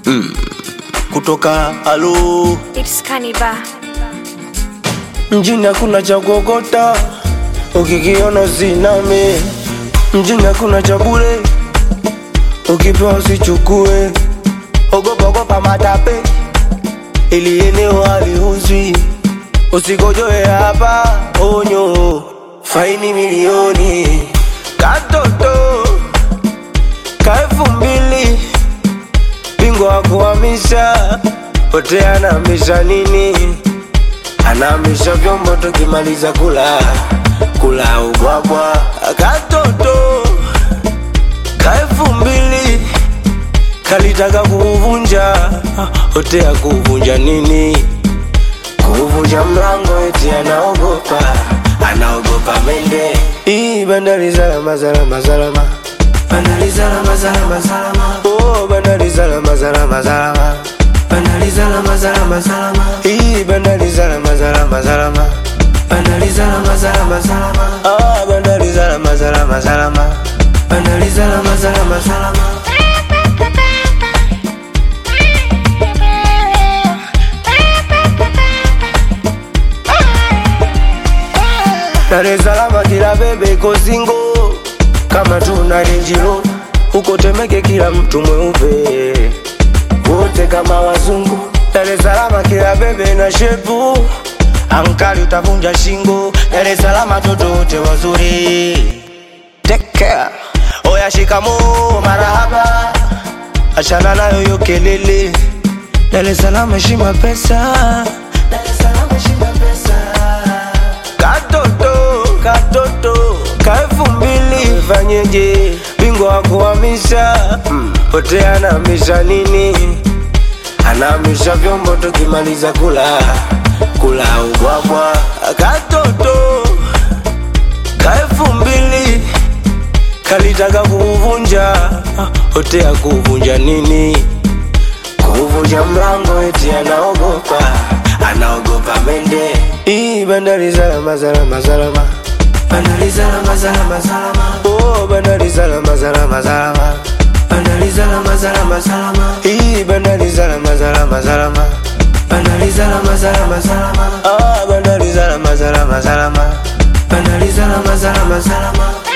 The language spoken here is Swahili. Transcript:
kutoka alo It's Kaniba. mjini hakuna cha kuokota, ukikiona usiname. Mjini hakuna cha bure, ukipewa usichukue. Ogopa ogopa matape, ili eneo haliuzwi. Usikojoe hapa, onyo, faini milioni. Katoto ka elfu mbili, bingwa wa kuhamisha, pote anahamisha nini? anahamisha vyombo tukimaliza kula kula ubwabwa katoto ka elfu mbili kalitaka kuuvunja hote ya kuuvunja nini kuuvunja mlango eti anaogopa anaogopa mende hii bandari salama salama salama bandari salama salama salama oh bandari salama salama salama bandari salama salama salama hii bandari salama salama salama bandari salama salama salama ah bandari salama salama salama bandari salama salama salama Dar es Salaam kila bebe iko singo kama tuna renjiro huko Temeke kila mtu mweupe wote kama wazungu. Dar es Salaam kila bebe na shepu ankali utavunja shingo. Dar es Salaam toto wote wazuri. Take care. Oya shikamo marahaba, achana nayo yo kelele. Dar es Salaam heshima pesa. Dar es Salaam heshima pesa. Katoto, katoto, ka elfu mbili fanyeje? Bingwa wa kuhamisha pote anahamisha nini? Anahamisha vyombo tukimaliza kula kula ubwabwa. Katoto ka elfu mbili kalitaka kuuvunja hote ya kuuvunja nini? Kuvunja mlango eti anaogopa, anaogopa mende. Hii bandari salama salama salama, bandari salama salama salama. Oh, bandari salama salama salama, bandari salama salama salama. Hii bandari salama salama salama, bandari salama salama salama. Ah, bandari salama salama salama, bandari salama salama salama.